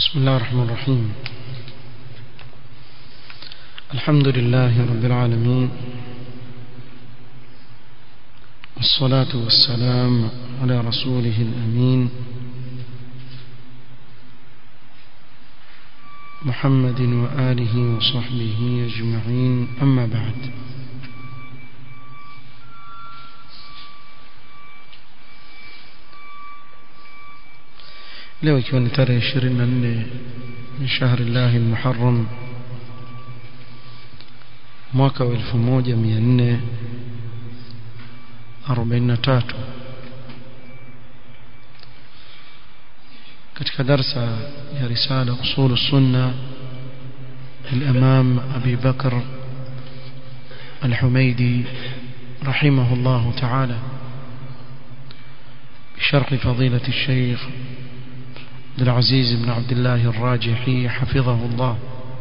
بسم الله الرحمن الرحيم الحمد لله رب العالمين والصلاة والسلام على رسوله الأمين محمد وآله وصحبه أجمعين أما بعد leo ikiwa ni tarehe 24 min shahri llahi lmuharram mwaka wa 1443 katika darsa ya risala usul sunna الإمام أبي بكر الحميدي رحمه الله تعالى بشرح فضيلة الشيخ عبد العزيز بن عبد الله الراجحي حفظه الله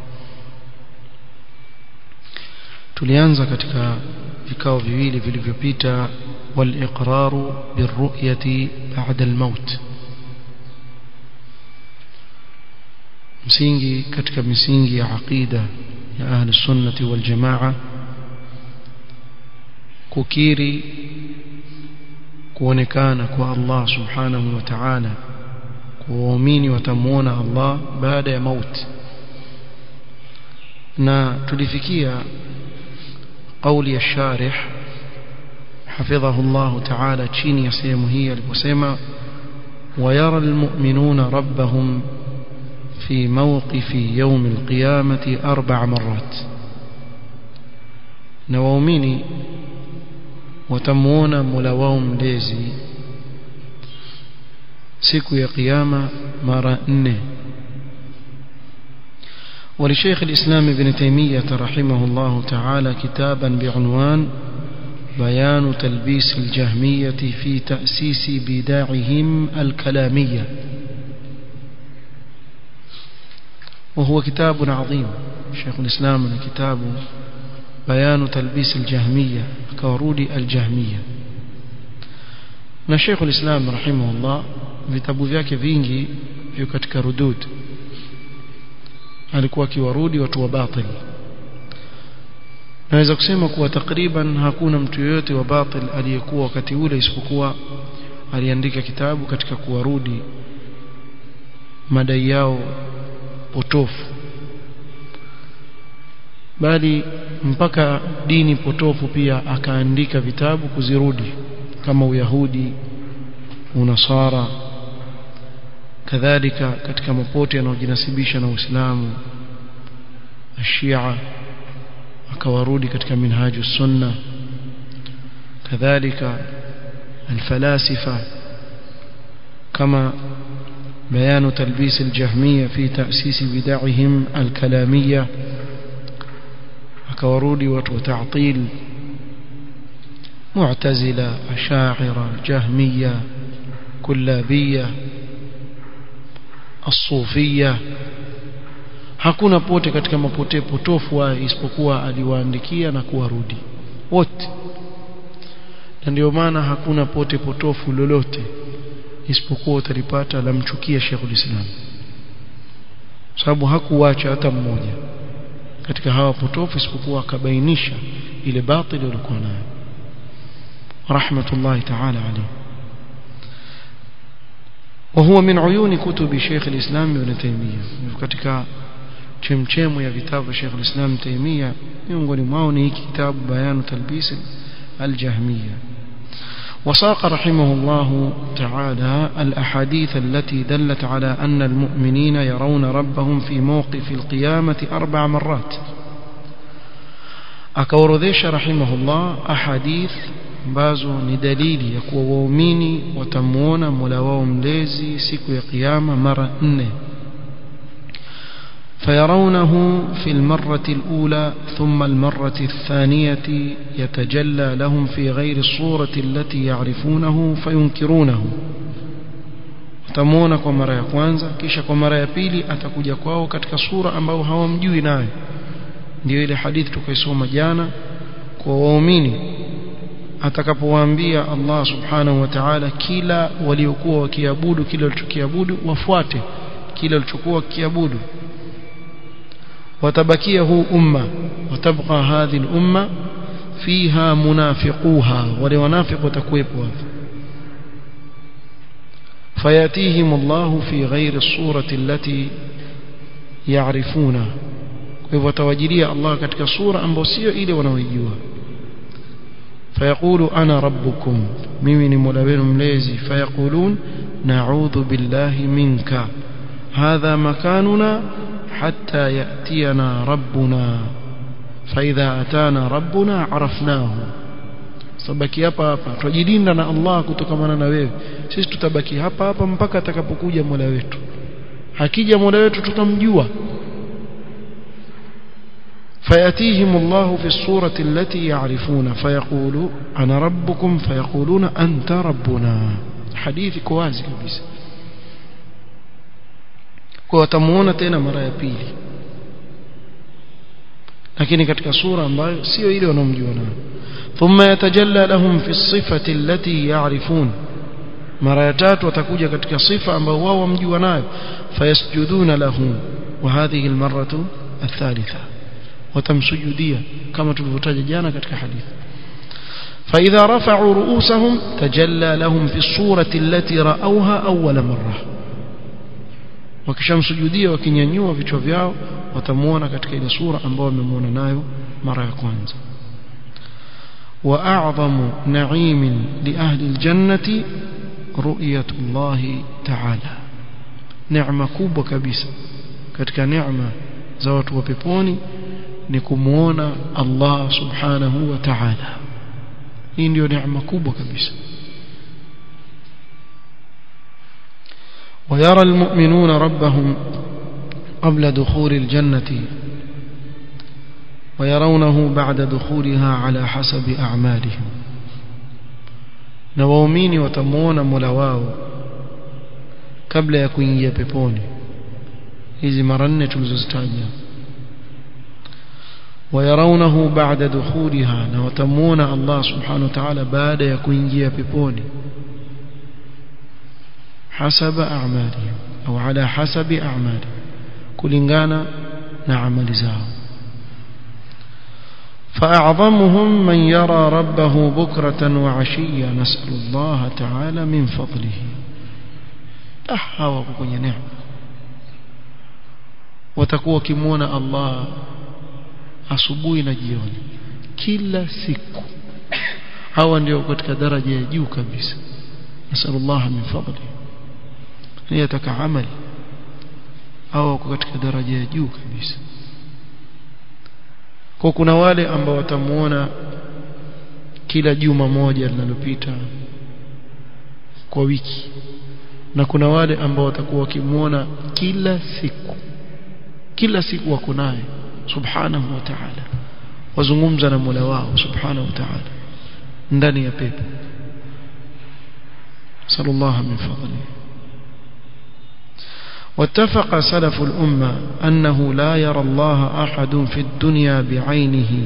tulianza katika vikao viwili vilivyopita wal-iqraru birru'yati ba'da al-maut msingi katika misingi ya aqida ya ahli sunnati wal jamaa kukiri kuonekana kwa Allah subhanahu wa ta'ala waumini watamuona Allah baada ya mauti na tulifikia قولي الشارح حفظه الله تعالى chini ya sehemu hii aliposema ويرى المؤمنون ربهم في موقف يوم القيامة أربع مرات نواؤمني وتمون ملواهم ليزي siku ya kiyama mara nne ولشيخ الإسلام ابن تيمية رحمه الله تعالى كتابا بعنوان بيان تلبيس الجهمية في تأسيس بداعهم الكلامية وهو كتاب عظيم شيخ الإسلام كتاب بيان تلبيس الجهمية كورود الجهمية na Sheikh al-Islam rahimahullah vitabu vyake vingi viko katika rudud alikuwa akiwarudi watu wa batil naweza kusema kuwa takriban hakuna mtu yoyote wa batil aliyekuwa wakati ule isipokuwa aliandika kitabu katika kuwarudi madai yao potofu bali mpaka dini potofu pia akaandika vitabu kuzirudi kama uyahudi unasara kadhalika katika mapote yanayojinasibisha na Uislamu ashia akawarudi katika minhaju sunna kadhalika alfalasifa kama بيان تلبيس الجهمية في تأسيس بدعهم الكلامية akawarudi watu wa ta'til معتزلة أشاعرة جهمية كلابية الصوفية hakuna pote katika mapote potofu isipokuwa aliwaandikia na kuwarudi wote na ndio maana hakuna pote potofu lolote isipokuwa utalipata lamchukia Sheikhul Islam sababu hakuwacha hata mmoja katika hawa potofu isipokuwa akabainisha ile batili walikuwa nayo رحمة الله تعالى عليه وهو من عيون كتب شيخ الإسلام ابن تيمية katika chemchemu ya vitabu Sheikh al-Islam Taimia miongoni mwao ni kitabu Bayan Talbis al-Jahmiyya وساق رحمه الله تعالى الأحاديث التي دلت على أن المؤمنين يرون ربهم في موقف القيامة أربع مرات akaorodhesha rahimahullah ahadith ambazo ni dalili ya kuwa waumini watamuona Mola wao mlezi siku ya kiyama mara nne فيرونه في المرة الأولى ثم المرة الثانية يتجلى لهم في غير الصورة التي يعرفونه فينكرونه watamuona kwa mara ya kwanza kisha kwa mara ya pili atakuja kwao katika sura ambayo hawamjui nayo ndio ile hadithi tukaisoma jana kwa waumini atakapowaambia Allah subhanahu wa ta'ala kila waliokuwa wakiabudu kile walichokiabudu wafuate kile alichokuwa kiabudu watabakia huu umma watabqa hadhihi al-umma fiha munafiquha wale wanafiq watakuwepo hapo فياتيهم الله في غير الصورة التي يعرفونها hivyo tawajilia Allah katika sura ambayo sio ile wanaoijua fayaqulu ana rabbukum mimi ni mola wenu mlezi fayaqulun na'udhu billahi minka hadha makanuna hatta yatiyana rabbuna faidha atana rabbuna arafnahu sabaki hapa hapa tujilinda na Allah kutokamana na wewe sisi tutabaki hapa hapa mpaka atakapokuja mola wetu akija mola wetu tutamjua فيأتيهم الله في الصورة التي يعرفون فيقول أنا ربكم فيقولون أنت ربنا حديث كوازي كبيس وتمون تena mara ya pili lakini katika sura ambayo sio ile wanaomjua nayo thumma yatajalla lahum fi sifati allati ya'rifun mara ya tatu watakuja katika sifa ambayo wao wamjua nayo fayasjuduna lahu wa hadhihi almarratu athalitha watamsujudia kama tulivyotaja jana katika hadithi فإذا رفعوا رؤوسهم تجلى لهم في الصورة التي رأوها أول مرة wakishamsujudia wakinyanyua vichwa vyao watamuona katika ile sura ambayo wamemuona nayo mara ya kwanza wa a'zamu na'imin li ahli aljannati ru'yatu Allah ta'ala neema kubwa kabisa katika neema za watu wa peponi ni kumuona Allah subhanahu wa ta'ala hii ndio neema kubwa kabisa ويرى المؤمنون ربهم قبل دخول الجنة ويرونه بعد دخولها على حسب أعمالهم نوامين وتمون ملواو قبل يكون يبيبوني hizi mara nne tulizozitaja ويرونه بعد دخولها na watamuona Allah subhanahu wa ta'ala baada ya kuingia peponi حسب أعمالهم أو على حسب أعمالهم كلنغانا نعمل زاو فأعظمهم من يرى ربه بكرة وعشيا نسأل الله تعالى من فضله أحاوى كوني نعم وتكوى كمون الله asubuhi na jioni kila siku hawa ndio katika daraja ya juu kabisa nasallallahu min fadli ni ataka amali au katika daraja ya juu kabisa kwa kuna wale ambao watamuona kila juma moja linalopita kwa wiki na kuna wale ambao watakuwa wakimuona kila siku kila siku wako naye subhanahu wa ta'ala wazungumza na Mola wao subhanahu wa ta'ala ndani ya pepo sallallahu min fadlihi واتفق سلف الأمة أنه لا يرى الله أحد في الدنيا بعينه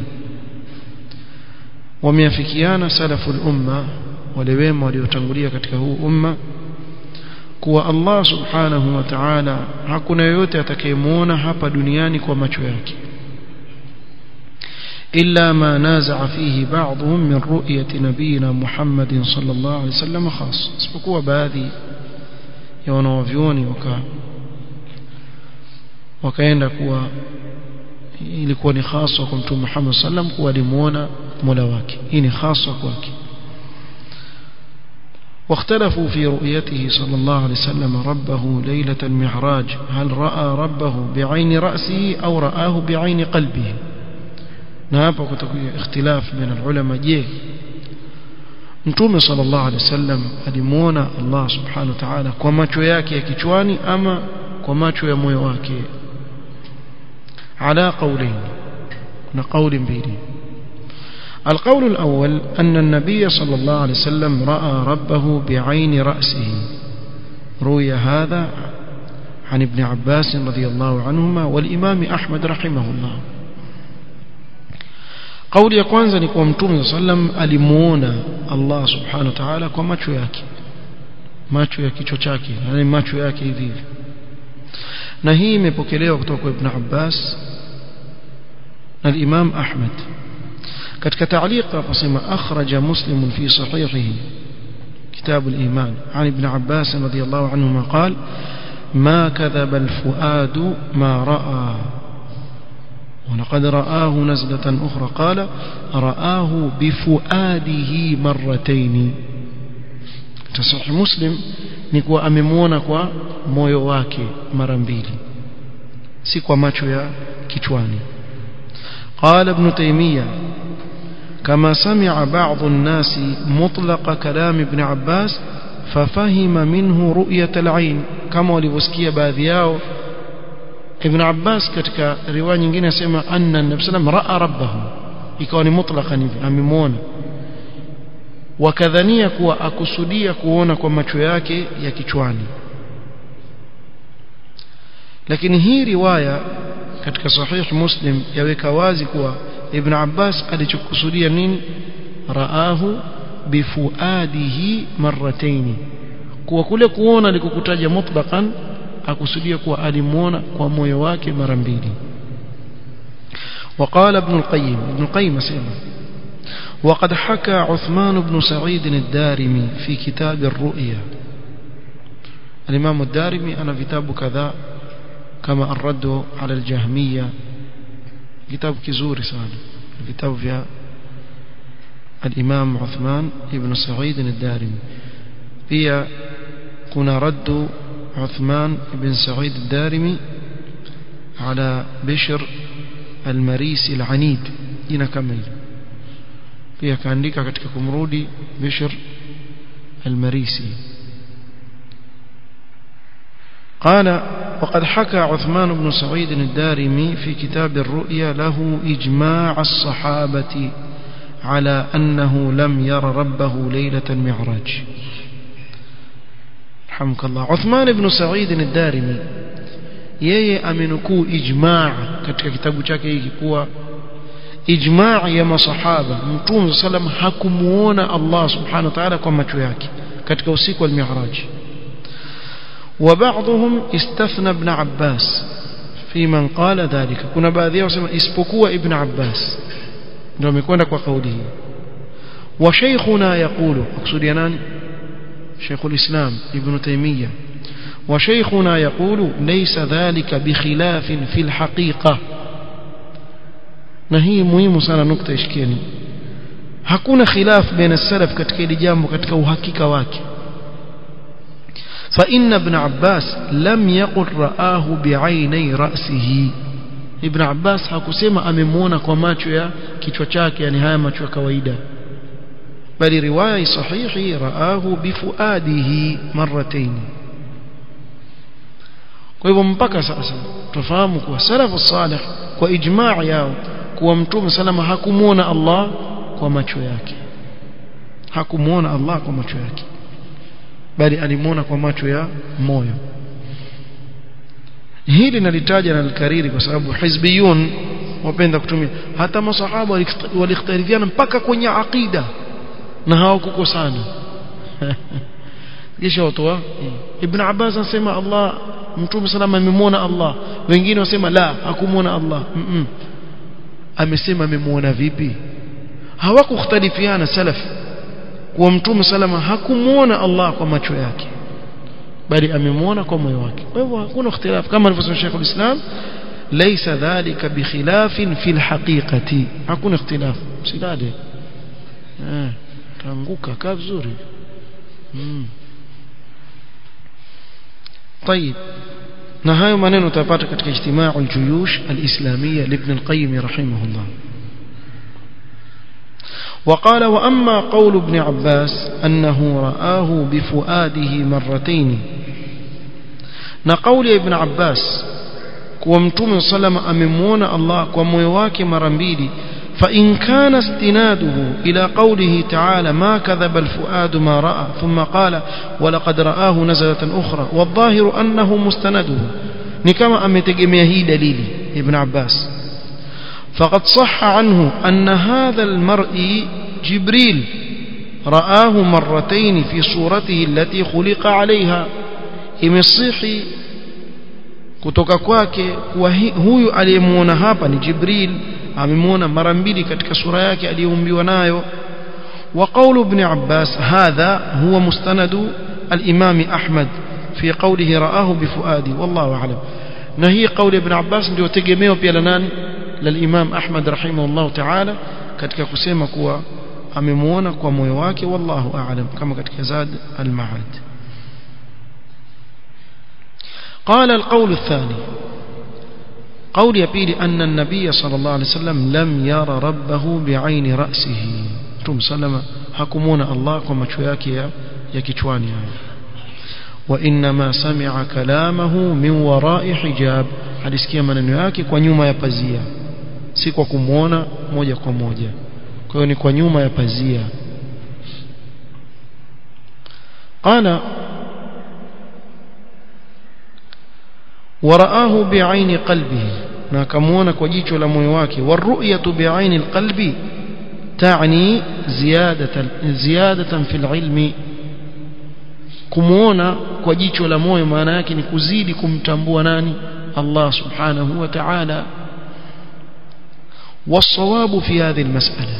وميافكيان سلف الأمة ولوين وليتنقلية كتكه أمة kuwa Allah subhanahu wa ta'ala hakuna yoyote atakayemuona hapa duniani kwa macho yake illa ma naza'a fihi ba'dhum min ru'yati nabiyina Muhammadin sallallahu alayhi wasallam khas isipokuwa baadhi ya wanawavyuoni waka wakaenda kuwa ilikuwa ni hasa kwa mtume Muhammad sallam kuwa alimuona Mola wake hii ni hasa kwake واختلفوا في رؤيته صلى الله عليه وسلم ربه ليلة المعراج هل رأى ربه بعين رأسه أو رآه بعين قلبه نابا كتكون اختلاف بين العلماء جيه Mtume sallallahu alaihi wasallam alimuona Allah subhanahu wa ta'ala kwa macho yake ya kichwani ama kwa macho ya moyo wake ala qawlain na qawli mbili القول الأول أن النبي صلى الله عليه وسلم رأى ربه بعين رأسه روي هذا عن ابن عباس رضي الله عنهما والإمام أحمد رحمه الله قول ya kwanza ni kwa mtume sallam alimuona Allah subhanahu wa ta'ala kwa macho yake macho ya kichwa chake yani macho yake hivi na hii imepokelewa kutoka kwa Ibn Abbas na al-Imam Ahmad katika ta'liqa akasema akhraja Muslim fi sahihihi كتاب الإيمان عن ابن عباس رضي الله عنهما قال ما كذب الفؤاد ما رأى ولقد رآه نزلة أخرى قال رآه بفؤاده مرتين تصحيح مسلم نكوا أممونا كوا moyo wake mara mbili si kwa macho ya kichwani قال ابن تيمية كما سمع بعض الناس مطلق كلام ابن عباس ففهم منه رؤية العين كما walivyosikia baadhi yao Ibn Abbas katika riwaya nyingine asema anna Nabii sallam raa rabbahu ikawa ni mutlaqan hivi amemwona wakadhania kuwa akusudia kuona kwa macho yake ya kichwani lakini hii riwaya katika sahih Muslim yaweka wazi kuwa Ibn Abbas alichokusudia nini raahu bifuadihi marrataini kuwa kule kuona alikokutaja mutlaqan akusudia kuwa alimuona kwa moyo wake mara mbili وقال ابن القيم ابن القيم سيما وقد حكى عثمان بن سعيد الدارمي في كتاب الرؤيا الإمام الدارمي أنا كتاب كذا كما الرد على الجهمية كتاب كزور سال كتاب فيها الإمام عثمان بن سعيد الدارمي فيها كنا رد عثمان بن سعيد الدارمي على بشر المريسي العنيد jina kama hilo pia kaandika katika kumrudi Bishr al-Marisi قال وقد حكى عثمان بن سعيد الدارمي في كتاب الرؤيا له إجماع الصحابة على أنه لم ير ربه ليلة المعراج رحمك الله عثمان بن سعيد الدارمي yeye amenukuu ijmaa katika kitabu chake hiki kuwa ijmaa ya masahaba mtume sallam hakumuona Allah subhanahu wa ta'ala kwa macho yake katika usiku wa al-mi'raj وبعضهم استثنى ابن عباس في من قال ذلك kuna baadhi yao wasema isipokuwa ibn Abbas ndio amekwenda kwa kauli hii wa shaykhuna yaqulu akusudia nani شيخ الإسلام ابن تيمية وشيخنا يقول ليس ذلك بخلاف في الحقيقة نهي مهم sana nukta ishikieni hakuna khilaf baina salaf katika hili jambo katika uhakika wake فإن ابن عباس لم يقل رآه بعيني رأسه ابن عباس hakusema amemuona kwa macho ya kichwa chake yani haya macho ya kawaida bali riwaya sahihi raahu bifuadihi marratayn kwa hivyo mpaka sasa tufahamu kuwa salafu salih kwa ijmaa yao kuwa mtume salama hakumuona Allah kwa macho yake hakumuona Allah kwa macho yake bali alimuona kwa macho ya moyo hili nalitaja na likariri kwa sababu hizbiyun wapenda kutumia hata masahaba walikhtarifiana mpaka kwenye aqida na hawakukosana kisha watoa ibn Abbas anasema Allah mtume salama amemwona Allah wengine wasema la hakumwona Allah mm -mm. amesema amemwona vipi hawakukhtalifiana salaf kuwa mtume salama hakumwona Allah kwa macho yake bali amemwona kwa moyo wake kwa hivyo hakuna ikhtilaf kama alivyosema Sheikh al-Islam laysa dhalika bikhilafin fil haqiqati hakuna ikhtilaf sidade eh tanguka kaa vizuri mm. طيب na hayo maneno utapata katika ijtimaa al-juyush al-islamiyya ibn al-qayyim rahimahullah وقال وأما قول ابن عباس أنه رآه بفؤاده مرتين نقول ابن عباس ومتوم صلى الله أممون الله وميواك مرمبيلي فإن كان استناده إلى قوله تعالى ما كذب الفؤاد ما رأى ثم قال ولقد رآه نزلة أخرى والظاهر أنه مستنده نكما أمتقمي هي دليل ابن عباس فقد صح عنه أن هذا المرء جبريل رآه مرتين في صورته التي خلق عليها imesihi kutoka kwake kuwa huyu aliyemuona hapa ni Jibril amemuona mara mbili katika sura yake aliyoumbiwa nayo وقول ابن عباس هذا هو مستند الإمام أحمد في قوله رآه بفؤادي والله أعلم نهي قول ابن عباس ndio tegemeo pia la nani للإمام أحمد رحمه الله تعالى katika kusema kuwa amemuona kwa moyo wake wallahu a'lam kama katika zad al-ma'ad قال القول الثاني قول يبيل أن النبي صلى الله عليه وسلم لم يرى ربه بعين رأسه Mtume salama hakumuona Allah kwa macho yake ya, ya kichwani haya wa inma sami'a kalamahu min wara'i hijab alisikia maneno yake kwa nyuma ya pazia si kwa kumuona moja kwa moja kwa hiyo ni kwa nyuma ya pazia qala ورآه بعين قلبه na akamuona kwa jicho la moyo wake waruyatu bi'aini alqalbi تعني زيادة زيادة في العلم kumuona kwa jicho la moyo maana yake ni kuzidi kumtambua nani Allah subhanahu wa ta'ala والصواب في هذه المسألة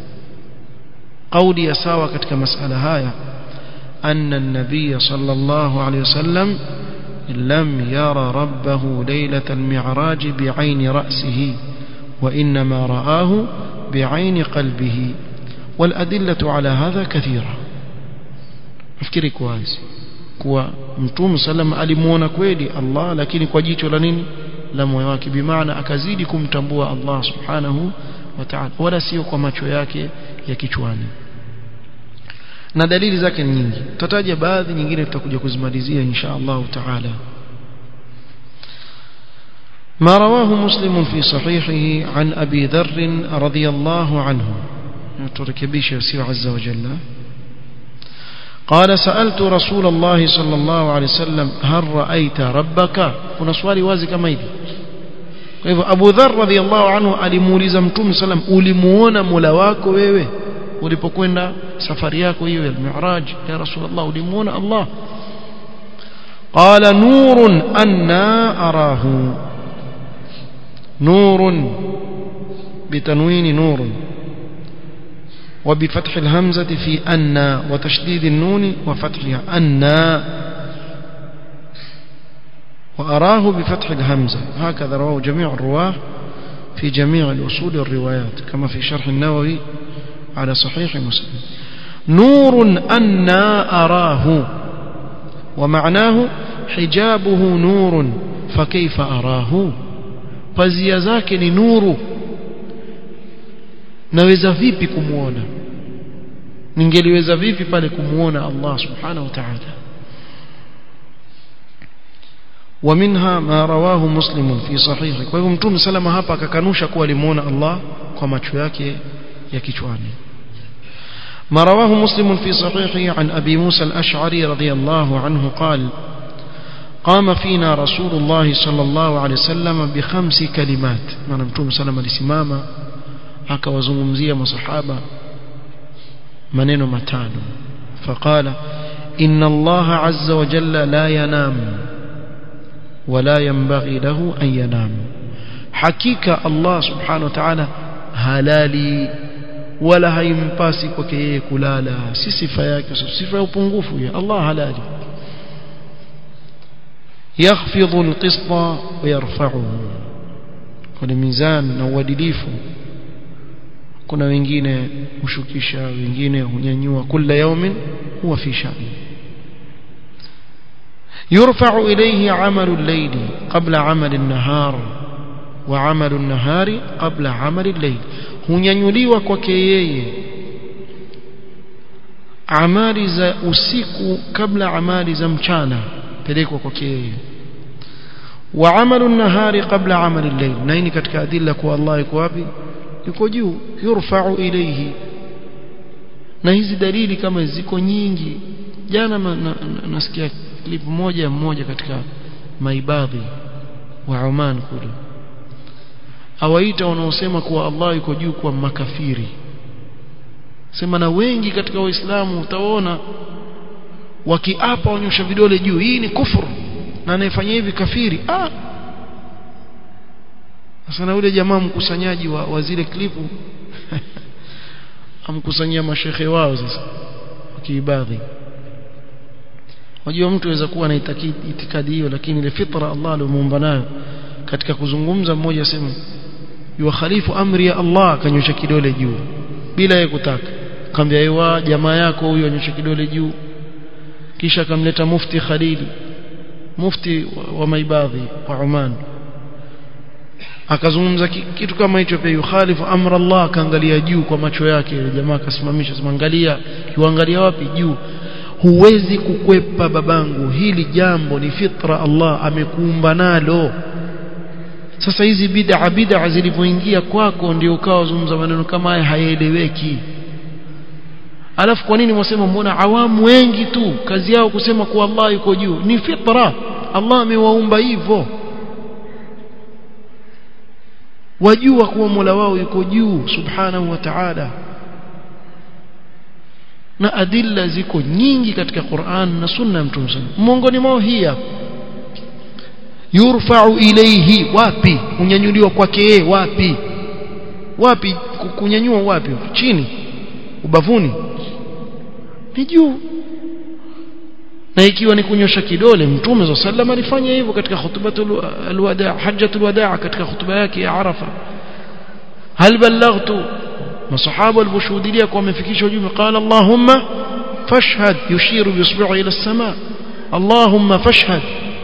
قولي ساوى katika مسألة هاي أن النبي صلى الله عليه وسلم لم يرى ربه ليلة المعراج بعين رأسه وإنما رآه بعين قلبه والأدلة على هذا كثيرة nafikiri kwanza kuwa mtume sallam alimuona kweli Allah lakini kwa jicho la nini la moyo wake bimaana akazidi kumtambua Allah subhanahu wa ta'ala wala sio kwa macho yake ya kichwani na dalili zake ni nyingi tutataja baadhi nyingine tutakuja kuzimalizia insha Allah ta'ala ما رواه مسلم في صحيحه عن أبي ذر رضي الله عنه تركبيش يسير عز وجل قال سألت رسول الله صلى الله عليه وسلم هل رأيت ربك كنا سؤالي وازي كما hivi kwa hivyo Abu Dharr radhiallahu anhu alimuuliza Mtume sallam ulimuona Mola wako wewe ulipokwenda safari yako hiyo ya Mi'raj ya Rasulullah ulimuona Allah qala nurun anna arahu نور بتنوين نور وبفتح الهمزة في أن وتشديد النون وفتحها أن وأراه بفتح الهمزة هكذا رواه جميع الرواه في جميع الأصول الروايات كما في شرح النووي على صحيح مسلم نور أن أراه ومعناه حجابه نور فكيف أراه pazia zake ni nuru naweza vipi kumuona ningeliweza vipi pale kumuona Allah subhanahu wa ta'ala ومنها ما رواه مسلم في صحيحه kwa hivyo mtume salama hapa akakanusha kuwa alimuona Allah kwa macho yake ya kichwani ما رواه مسلم في صحيحه عن أبي موسى الأشعري رضي الله عنه قال قام فينا رسول الله صلى الله عليه وسلم بخمس كلمات maana mtume salama alisimama akawazungumzia masahaba maneno matano فقال إن الله عز وجل لا ينام ولا ينبغي له أن ينام حقيقة الله سبحانه وتعالى halali wala haimpasi kwake yeye kulala si sifa yake sifa ya upungufu ya Allah halali يخفض القسط ويرفعه kuna mizani na uadilifu kuna wengine hushukisha wengine hunyanyua kila yaumin huwa fi shani يرفع إليه عمل الليل قبل عمل النهار وعمل النهار قبل عمل الليل hunyanyuliwa kwake yeye amali za usiku kabla amali za mchana pelekwa kwake yeye wa amalu nahari qabla amali al-layl na hii katika adilla kwa Allah yuko wapi yuko juu yurfa'u ilayhi na hizi dalili kama ziko nyingi jana nasikia clip moja mmoja katika maibadhi wa Oman kule awaita wanaosema kuwa Allah yuko juu kwa makafiri sema na wengi katika waislamu utaona wakiapa wanyosha vidole juu hii ni kufuru na anayefanya hivi kafiri ah sasa na yule jamaa mkusanyaji wa, wa zile klipu amkusanyia mashehe wao sasa kiibadhi wajua mtu aweza kuwa na itikadi hiyo lakini ile fitra Allah aliyomuumba nayo katika kuzungumza mmoja asema yua khalifu amri ya Allah akanyosha kidole juu bila yeye kutaka akamwambia ewa jamaa yako huyo anyosha kidole juu kisha akamleta mufti Khalili mufti wa, wa maibadhi wa Oman akazungumza kitu kama hicho pia yukhalifu amra Allah akaangalia juu kwa macho yake yule jamaa akasimamisha sema angalia yuangalia wapi juu huwezi kukwepa babangu hili jambo ni fitra Allah amekuumba nalo sasa hizi bid'a bid'a zilivyoingia kwako ndio ukawa zungumza maneno kama haya hayaeleweki alafu kwa nini mwasema mbona awamu wengi tu kazi yao kusema kuwa Allah yuko juu ni fitra Allah amewaumba hivyo wajua kuwa Mola wao yuko juu subhanahu wa ta'ala na adilla ziko nyingi katika Qur'an na sunna ya Mtume sana miongoni mwao hii hapa yurfa'u ilayhi wapi kunyanyuliwa kwake yeye wapi wapi kunyanyua wapi chini ubavuni ni juu na ikiwa ni kunyosha kidole mtume za sallam alifanya hivyo katika khutbatul alwada hajjatul wadaa katika khutba yake ya arafa hal ballaghtu masahaba waliboshuhudia kwa wamefikisha ujumbe qala allahumma fashhad yushiru bisbi'i ila as-sama allahumma fashhad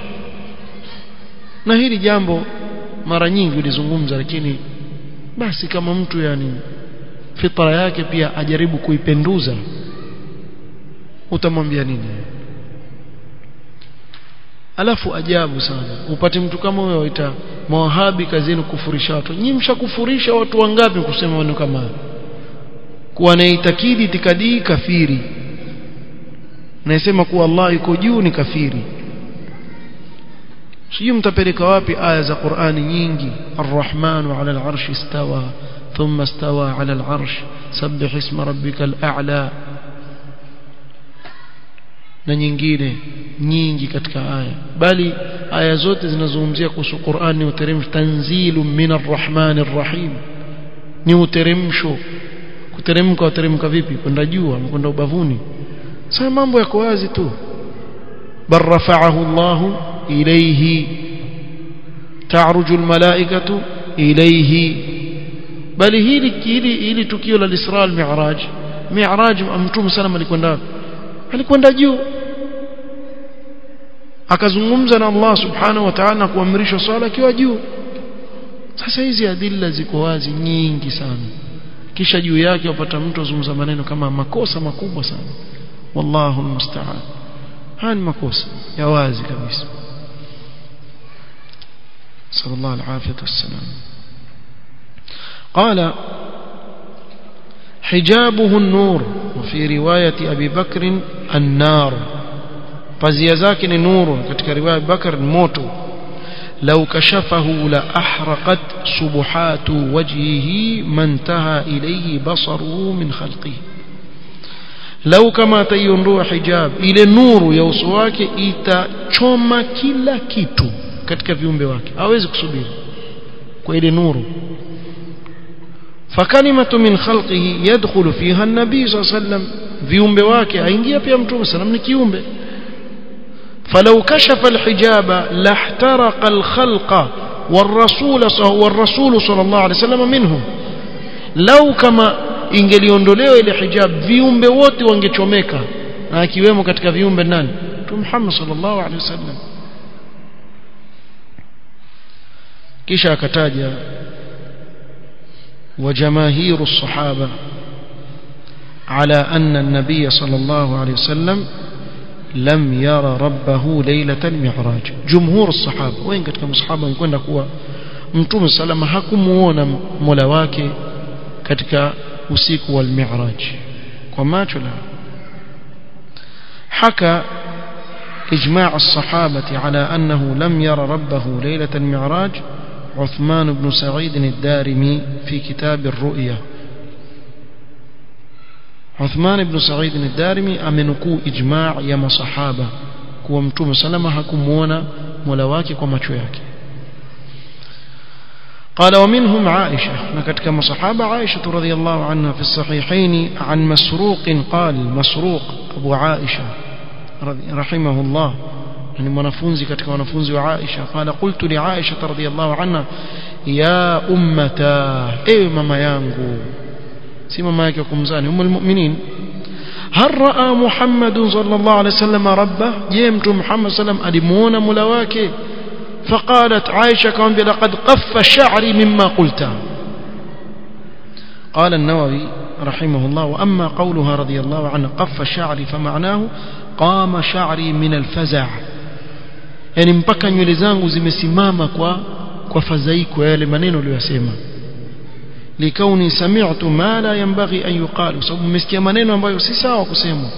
na hili jambo mara nyingi ulizungumza lakini basi kama mtu yani fitra yake pia ajaribu kuipenduza utamwambia nini alafu ajabu sana upate mtu kama huyo waita mawahabi kazini kufurisha watu nyinyi mshakufurisha watu wangapi kusema maneno kama hayo kuwa anaitakidi itikadi kafiri naisema kuwa Allah yuko juu ni kafiri sijui mtapeleka wapi aya za Qur'ani nyingi Ar-Rahman 'ala al-'arsh istawa thumma istawa 'ala al-'arsh sabbih isma rabbikal a'la na nyingine nyingi katika aya bali aya zote zinazungumzia kuhusu Qur'an ni uteremsho tanzilu min ar-Rahman ar-Rahim ni uteremsho kuteremka uteremka vipi kwenda juu ama kwenda ubavuni sasa mambo yako wazi tu bal rafa'ahu Allahu ilayhi ta'ruju al-mala'ikatu ilayhi bali hili hili hili tukio la Isra al-Mi'raj Mi'raj mtume sana alikwenda alikwenda juu akazungumza na Allah subhanahu wa ta'ala kuamrisha swala akiwa juu sasa hizi adilla ziko wazi nyingi sana kisha juu yake wapata mtu azungumza maneno kama makosa makubwa sana wallahu almusta'an haya ni makosa ya wazi kabisa sallallahu alaihi wasallam قال حجابه النور وفي رواية أبي بكر النار pazia zake ni nuru katika riwaya Bakar ni moto law kashafahu la ahraqat subuhatu wajhihi mantaha ilayhi basaruhu min khalqihi law kama ataiondoa hijab ile nuru ya uso wake itachoma kila kitu katika viumbe wake hawezi kusubiri kwa ile nuru فكلمة من خلقه يدخل فيها النبي صلى الله عليه وسلم viumbe wake aingia pia mtume sallam ni kiumbe فلو كشف الحجاب لاحترق الخلق والرسول والرسول صلى الله عليه وسلم منهم لو كما ingeliondolewa ile hijab viumbe wote wangechomeka na akiwemo katika viumbe nani tu Muhammad sallallahu alaihi wasallam kisha akataja وجماهير الصحابة على أن النبي صلى الله عليه وسلم لم يرى ربه ليلة المعراج جمهور الصحابة وين katika masahaba mkwenda kuwa mtume salama hakumuona mola wake katika usiku wa al-mi'raj kwa macho la حكى إجماع الصحابة على أنه لم يرى ربه ليلة المعراج عثمان بن سعيد الدارمي في كتاب الرؤيا عثمان بن سعيد الدارمي amenukuu ijma' ya masahaba kuwa mtume salama hakumuona mola wake kwa macho yake قال ومنهم عائشة نكت كما صحابة عائشة رضي الله عنها في الصحيحين عن مسروق قال مسروق أبو عائشة رحمه الله يعني منفونزي كتك منفونزي وعائشة قال قلت لعائشة رضي الله عنها يا أمتا إيه ماما يانغو سي ماما يكيكم زاني أم المؤمنين هل رأى محمد صلى الله عليه وسلم ربه جيمت محمد صلى الله عليه وسلم ألمون ملواكي فقالت عائشة كمان لقد قف شعري مما قلت قال النووي رحمه الله وأما قولها رضي الله عنه قف شعري فمعناه قام شعري من الفزع yani mpaka nywele zangu zimesimama kwa kwa fadhaiko yale maneno aliyosema likauni sami'tu ma la yanbaghi an yuqal kwa sababu mmesikia maneno ambayo si sawa kusemwa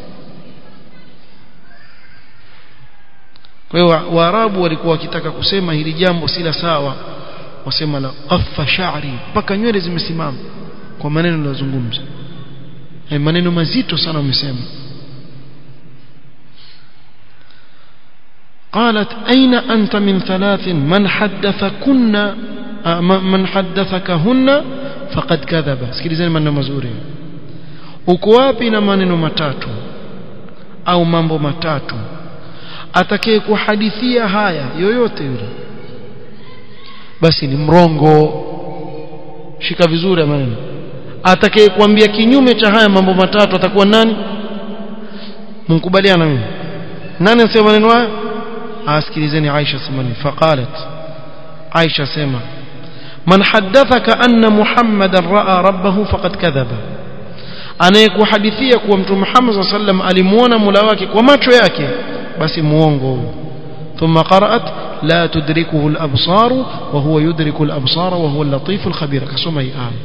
kwa hiyo waarabu walikuwa wakitaka kusema hili jambo si la sawa wasema la qaffa sha'ri mpaka nywele zimesimama kwa maneno aliyozungumza maneno mazito sana umesema قالت أين أنت من ثلاث من حدثكن من حدثكهن فقد كذب sikilizeni maneno mazuri uko wapi na maneno matatu au mambo matatu atakaye kuhadithia haya yoyote yule basi ni mrongo shika vizuri maneno atakaye kuambia kinyume cha haya mambo matatu atakuwa nani mkubaliana mimi nani anasema maneno haya asikilizeni Aisha semani faqalat Aisha sema man haddathaka anna Muhammadan raa rabbahu faqad kadhaba anayekuhadithia kuwa mtume Muhammad sallam alimuona Mola wake kwa macho yake basi muongo huyo ثم قرأت لا تدركه الأبصار وهو يدرك الأبصار وهو اللطيف الخبير كسوما هي آية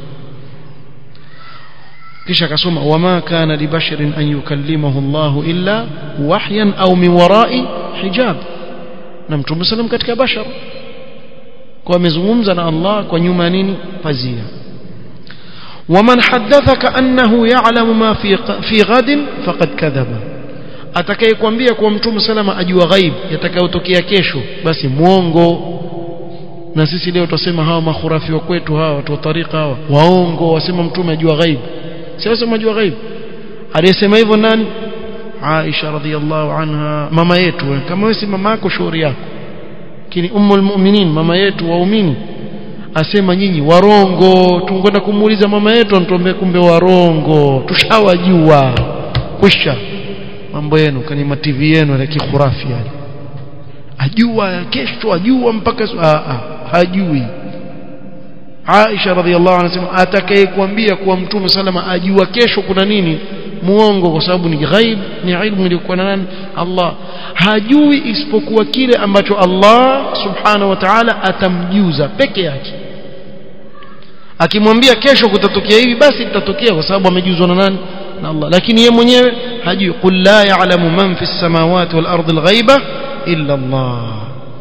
kisha akasoma wama kana libasharin an yukallimahu Allah illa wahyan au min warai hijab na mtume sallam katika bashar kwa amezungumza na Allah kwa nyuma nini pazia waman haddathaka annahu ya'lamu ma fi fi ghadin faqad kadhaba atakayekwambia kwa mtume salama ajua ghaib yatakayotokea kesho basi muongo na sisi leo tutasema hawa makhurafi wa kwetu hawa watu wa tariqa hawa waongo wasema mtume ajua ghaib sasa majua ghaib aliyesema hivyo nani Aisha radhiallahu anha mama yetu kama wewe si mama yako shauri yako lakini ummul mu'minin mama yetu waumini asema nyinyi warongo tungeenda kumuuliza mama yetu anatuambia kumbe warongo tushawajua kwisha mambo yenu kani ma TV yenu ya kikhurafi yani ajua kesho ajua mpaka a a hajui Aisha radhiallahu anha anasema atakayekwambia kuwa mtume salama ajua kesho kuna nini muongo kwa sababu ni ghaib ni ilmu iliyokuwa na nani Allah hajui isipokuwa kile ambacho Allah subhanahu wa ta'ala atamjuza peke yake akimwambia kesho kutatokea hivi basi litatokea kwa sababu amejuzwa na nani na Allah lakini yeye mwenyewe hajui qul la ya'lamu man fi samawati wal ardi al-ghaiba illa Allah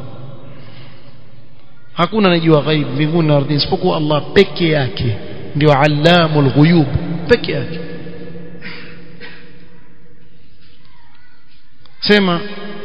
hakuna anajua ghaib mbinguni na ardhini isipokuwa Allah peke yake ndio allamul ghuyub peke yake sema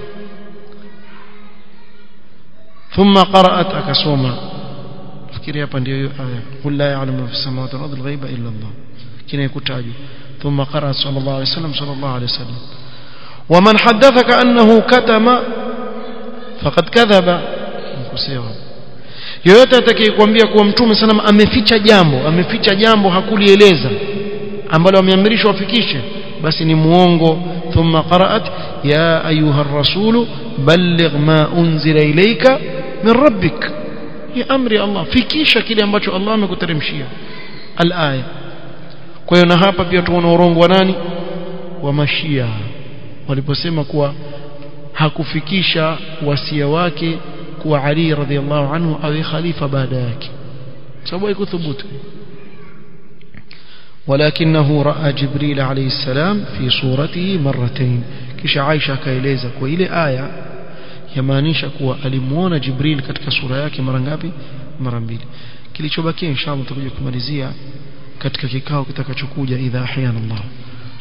ثم قرأت أكسوما فكري hapa ndio hiyo aya قل لا يعلم في السماوات والأرض الغيب إلا الله kina ikutajwa ثم قرأ صلى الله عليه وسلم صلى الله عليه وسلم ومن حدثك أنه كتم فقد كذب mkusewa yoyote atakayekwambia kuwa mtume sana ameficha jambo ameficha jambo hakulieleza ambalo ameamrishwa afikishe basi ni muongo thumma qaraat ya ayuha ar-rasul balligh ma unzila ilayka min rabbik ya amri Allah fikisha kile ambacho Allah amekuteremshia al-aya kwa hiyo na hapa pia tuona urongo wa nani wa mashia waliposema kuwa hakufikisha wasia wake kuwa Ali radhiallahu anhu awe khalifa baada yake sababu haikuthubutu ولكنه راى جبريل عليه السلام في صورته مرتين kisha Aisha akaeleza kwa ile aya yamaanisha kuwa alimuona Jibril katika sura yake mara ngapi mara mbili kilichobakia inshallah tutakuja kumalizia katika kikao kitakachokuja idha ahyana Allah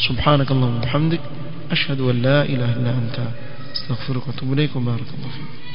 subhanakallahumma bihamdik ashhadu an la ilaha illa anta astaghfiruka wa atubu ilayk wa barakallahu fik